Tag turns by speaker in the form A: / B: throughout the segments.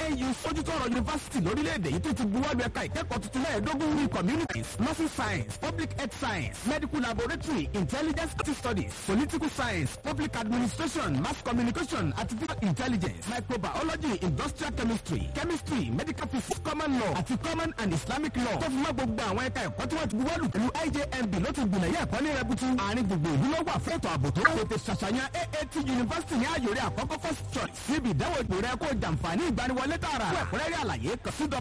A: ANU sójútó ọ̀rọ̀ yunifásitì lórílẹ̀‐èdè yìí tó ti buwọ́lu ẹ̀ka ìkẹ́kọ̀ọ́ tuntun mẹ́ẹ̀ẹ́dógún ní communities nursing science public health science medical laboratory intelligence studies political science public administration mass communication artificial intelligence microbiology industrial chemistry chemistry medical physics common law àti common and islamic law tó fi mọ́ gbogbo àwọn ẹ̀ka ẹ̀kọ́ tí wọ́n ti buwọ́lu pẹ̀lú IJMB ló ti gbìnà yẹ ẹ̀kọ́ ní rẹbutu àárín gbogbo ìlú ló wà fún ètò ààbò tó tètè ṣàṣàyàn AAT university ní àyòrè àkọ́kọ́ first choice níbi ìdánwò ìpò rẹ kó jàǹfààní ìgbaniwọlé tààrà fún ẹ̀kúnrẹ́rẹ́ àlàyé kàn sí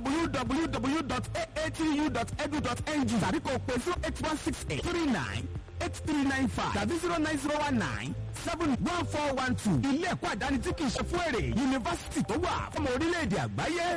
A: www.aatu.edu.ng tàbí kò pé zero eight one six eight three nine eight three nine five tàbí zero nine zero one nine seven one four one two ilé ẹ̀kọ́ àdáni tí kì í ṣe fún èrè yunifásitì tó wà fọmọ orílẹ̀-èdè àgbáyé.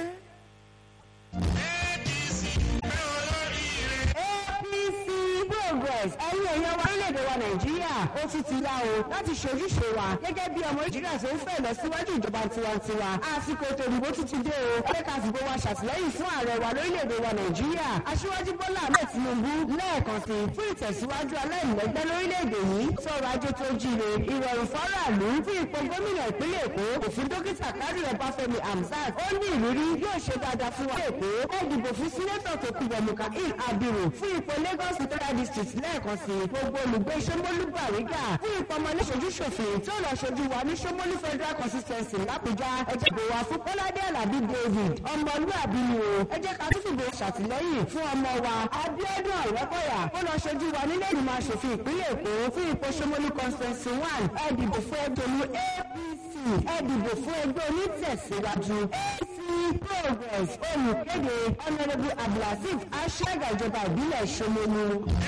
B: APC progress ẹ̀yin èèyàn wa orílẹ̀-èdè wa nàìjíríà ó ti ti yá o láti ṣojúṣe wa gẹ́gẹ́ bí ọmọ nàìjíríà tó ń fẹ́ lọ síwájú ìjọba tiwantiwa àsìkò ètò ìdìbò ti ti dé o ẹ ká fìbò wa ṣàtìlẹ́yìn fún ààrẹ wa lórílẹ̀-èdè wa nàìjíríà aṣíwájú bọ́lá ahmed tinubu lẹ́ẹ̀kan sí fún ìtẹ̀síwájú aláìlẹ́gbẹ́ lórílẹ̀-èdè yìí sọ̀rọ̀ ajé tó jíire ìrọ̀rùn fọ́ràlú fún ipò gómìnà ìpínlẹ̀ èkó òfin dókítà kárí ọbáfẹ́mi hamzat ó ní ìrírí yóò ṣe dáadáa fún wa èkó ẹ dìbò fún sínétọ̀ tó kú bọ̀mùkà il abiru fún ipò lagos central district lẹ́ẹ̀kan sí gbogbo olùgbé sọmọlú bàrígà fún ipò ọmọlé ṣojú ṣòfin tí ó lọ ṣojú wa ní sọmọlú federal consistency lápújá ẹ jẹ́ bò wá fún kọ́ládé alábí david ọmọlúàbí ni o ẹ jẹ́ ká tún fìbò ṣàtìlẹ́yìn fún ọmọ wa abiodun àrẹ́kọ̀yà ó lọ ṣojú wa nílé ìgbìmọ̀ aṣòfin ìpínlẹ̀ èkó fún ipò sọmọlú consistency one ẹ dìbò fún ẹgbẹ̀rún apc ẹ dìbò fún ẹgbẹ́ onítẹ̀síwájú apc progress olùkéde honourable abdulhasis aṣáájú ìjọba ìbílẹ̀ ṣomolu.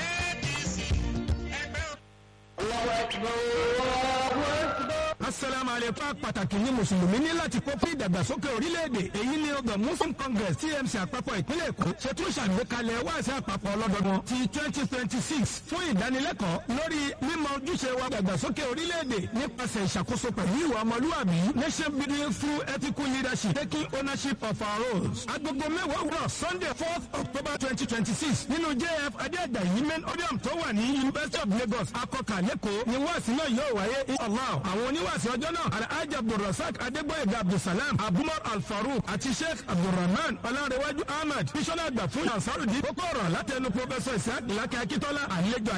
A: asalaamu aleykum pàtàkì ní mùsùlùmí ní láti kó fún ìdàgbàsókè orílẹ̀-èdè èyí ni ọgbà muslim congress tmc àpapọ̀ ìpínlẹ̀ èkó ṣètò ìṣàgbékalẹ̀ wáàsí àpapọ̀ ọlọ́dọọdún ti twenty twenty six fún ìdánilẹ́kọ̀ọ́ lórí mímọ ojúṣe wa ìdàgbàsókè orílẹ̀-èdè nípasẹ̀ ìṣàkóso pẹ̀lú ìwà ọmọlúwàbí nation building through ethical leadership taking ownership of our roles. agogo mẹ́wàá wúrọ̀ sunday fourth october twenty twenty six nínú jf adéàjàyí main audium tó wà ní university of lagos akọkà lẹ́kọ̀ọ́ ni wáàsí náà yóò wáyé inshallah àwọn oníwàásí ọjọ́ náà alhaji abdulrasaq adégbòyèga abdulsalam abumar alfarouk àti sheikh abdulrahman ọlárẹ̀wájú ahmed bísọ́lá àgbà fún ansarudi kókó ọ̀rọ̀ látẹnu pọfẹsọ isaac ìlàkẹ́ akíntola àlejò